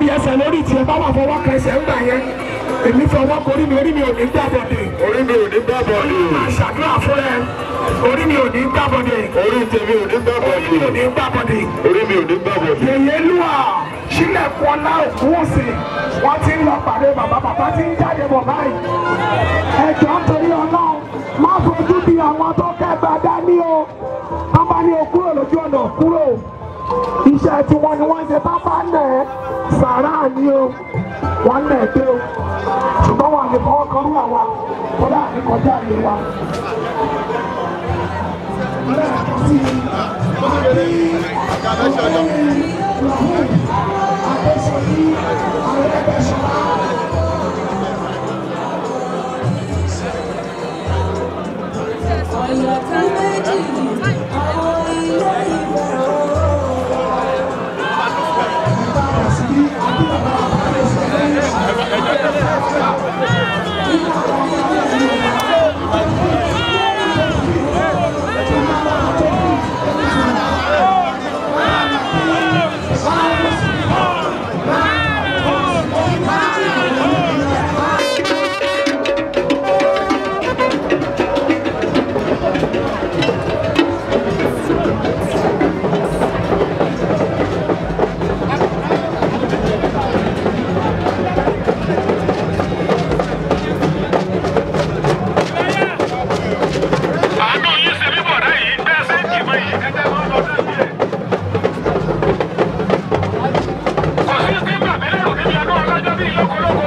níbi ẹsẹ̀ lórí tiẹ̀ bá wà fọwọ́ kan ẹsẹ̀ ńgbà yẹn èmi fọwọ́ korí mi orí mi ò ní gbàbọ̀dẹ̀ orí mi ò ní gbàbọ̀ ni máa ṣàdúrà fún ẹ orí mi ò ní gbàbọ̀dẹ̀ orí tèmi ò ní gbàbọ̀ orí ni mi ò ní gbàbọ̀dẹ̀ orí mi ò ní gbàbọ̀ ni. yèyé lúwà sílẹ̀kùn ọlá òkú òsè wọ́n ti ń lọ pàdé bàbá bàbá ti ń jáde bọ̀ báyìí ẹjọ́ torí ọlọ́run má fojú di àwọn tó kẹgbà dání o wọ́n bá ní o kúrò lójú ọ̀nà kúrò iṣẹ́ tí wọ́n ni wọ́n ń ṣe pápá nẹ̀ ẹ́ sàrà ni o wọ́n nẹ̀ ẹ́ dé o ṣùgbọ́n wọn lè fọwọ́ kan rú àwa kódà ní kọjá ìlú wa. lẹ́ẹ̀kan sí i ọ̀yọ̀ kan méjì àwọn ilé ìwé àánú yín ṣe mí bọ̀dá yìí bẹ́ẹ̀ ṣe ń kìmọ̀ yìí ẹ̀jẹ̀ wọn lọ sí ìbí ẹ̀. kò sí sí gbàgbé lérò níbi ẹ̀dọ́ ọlọ́jọ́ bíi lókolóko.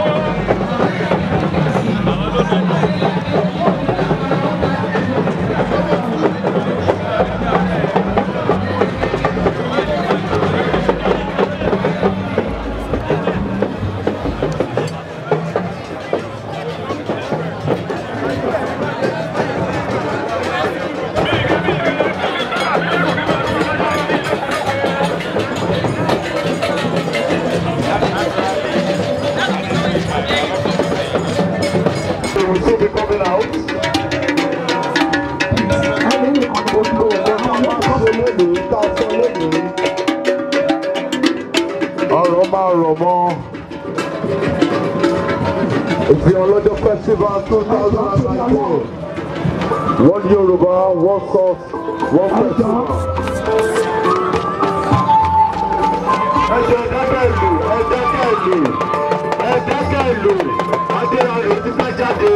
They will soon be coming out. ẹni nìkan ni mo ń lo ọ̀gá náà wọ́n Ṣé lónìí tá a sọ lónìí? Ọ̀rọ̀ máa rọ̀ mọ́. Ìfi ọlọ́jọ́ festival two thousand and nineteen. One Yorùbá, one sauce, one festival. Ẹ jẹ́ dákẹ́ ìlú, ẹ dákẹ́ ìlú, ẹ dákẹ́ ìlú. Adéyàrá ti fẹ́ jáde.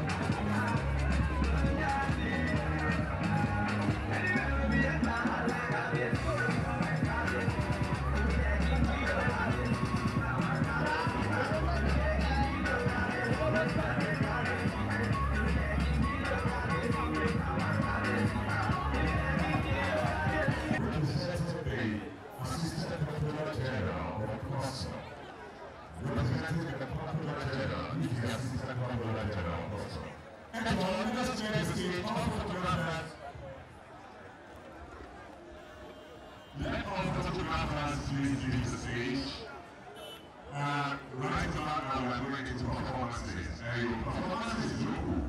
Let all photographers please leave the stage. Uh, right now, we are going into performances. Uh, your performances is local.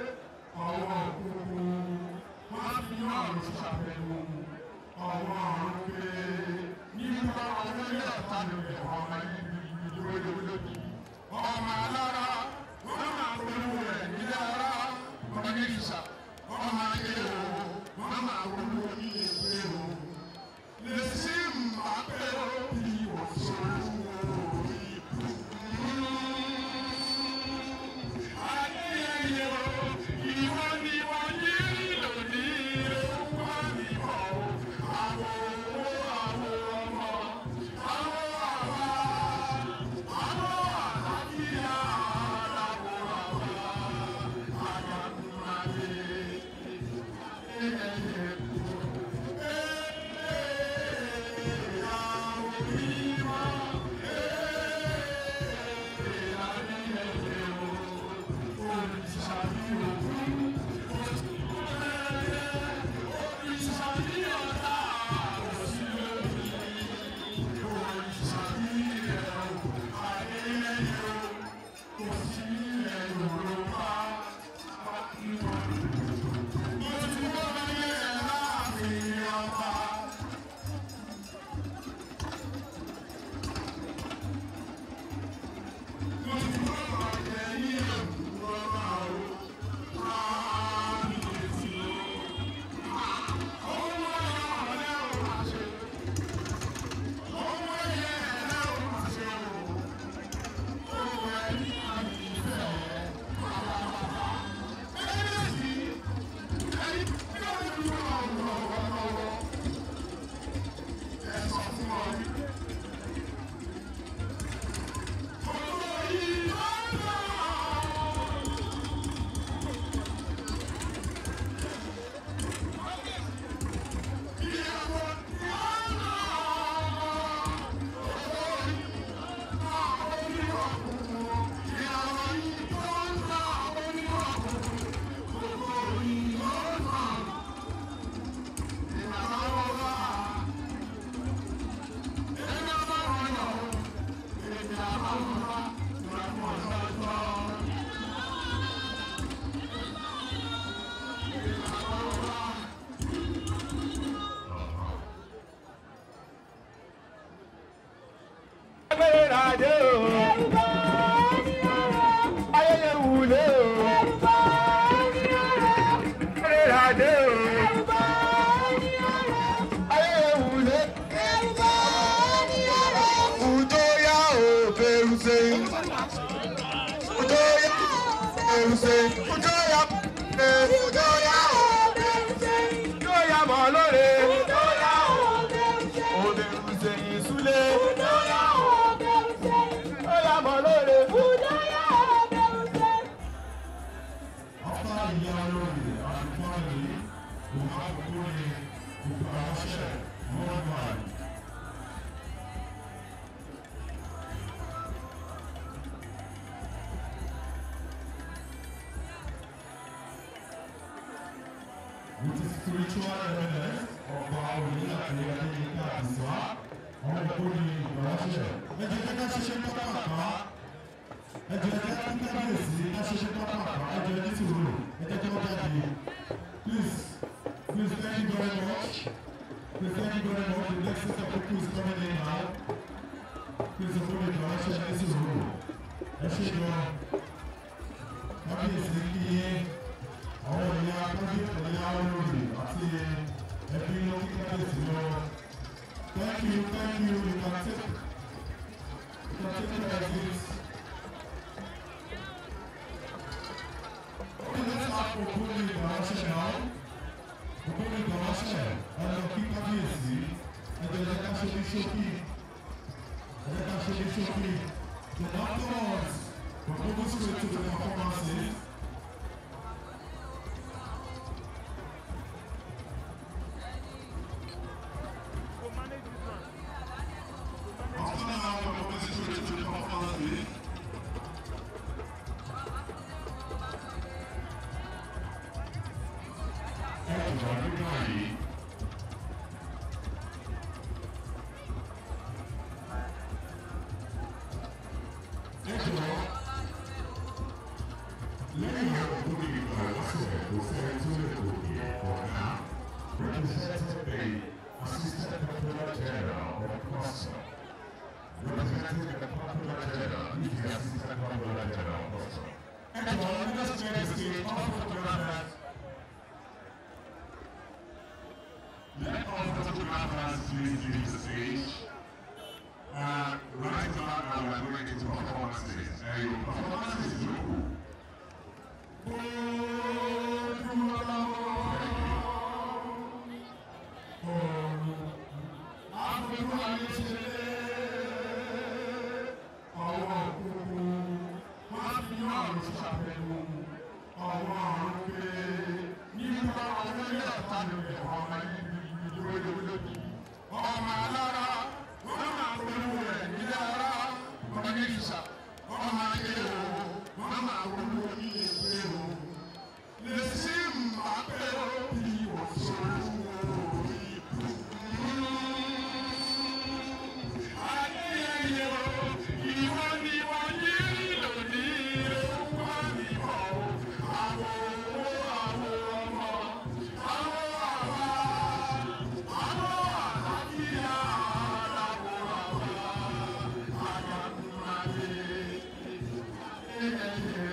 Ọwọ́ bẹ̀rùsẹ̀. Fújọ́yà bẹ̀rùsẹ̀. Fújọ́yà bẹ̀rùsẹ̀. Fújọ́yà mọ̀ lóore. Fújọ́yà bẹ̀rùsẹ̀. Òbẹ̀rùsẹ̀ ìsúlẹ̀. Fújọ́yà bẹ̀rùsẹ̀. Fújọ́yà mọ̀ lóore. Fújọ́yà bẹ̀rùsẹ̀. After ìyá olórí àdúgbòrè òhàkùnrin òkúránṣẹ́ worldwide. With the spiritual evidence of our religion and the Àdìsá, àwọn ìkórè ìgbàlásẹ̀. Ẹ jẹ́ ká ṣiṣẹ́ pápá ẹ jẹ́ ká kí kábíyèsí ká ṣiṣẹ́ pápá ẹ jẹ́ ní sùúrù ẹ jẹ́ kí wọ́n jáde. Please, please thank you very much. Please thank you very much. The next set of people is coming in now. Please ìkórè ìgbàlásẹ̀ ní sùúrù. Ẹ ṣe gan. Kábíyèsí kí yín àwọn ìyá kábíyèsí ìyá olórí àti ẹbí ló kí kábíyèsí lọ. Thank you, thank you. You can take, you can take care of this. Okay, let's have Okoli Ìgbàlásẹ̀ now. Okoli Ìgbàlásẹ̀ ẹ̀rọ kí kábíyèsí ẹ̀jẹ̀ ẹ̀jẹ̀ ká ṣe ní ṣókí. Ẹ̀jẹ̀ ká ṣe ní ṣókí. Then afterwards, we'll go straight to the performances. After now, we'll go straight to the performances. ẹ̀jọ̀ nígbà yìí. ẹ̀jọ̀ lẹ́yìn àkókò ìgbà lásìkò kò sẹ́ni tó lè gòkè ọ̀nà represented the assistant popular general of custom representing the popular general is the assistant popular general of custom. ẹ̀jọ̀ nígbà tí wọ́n ti ṣe ọ̀fọ̀ photographers. Let all photographers please leave the stage. Uh, right now, now we're going into performances. Uh, your performances look ọmọ alára wọn máa polówó rẹ nílé ara ọmọ ní ìṣà ọmọ ayé o wọn máa polówó ilé ìgbé o lè sí mbàpẹ́ o bí wọ́n sọ̀rọ̀ orí ìbò. ayé ẹyẹ o ìwọ ni wọ́n yí lónìí wọ́n ní bọ̀ o àwọn owó àwọn ọmọ àwọn àwa àwọn àlàáfíà làwọn àwa àyàkùnmáyé ẹyẹ.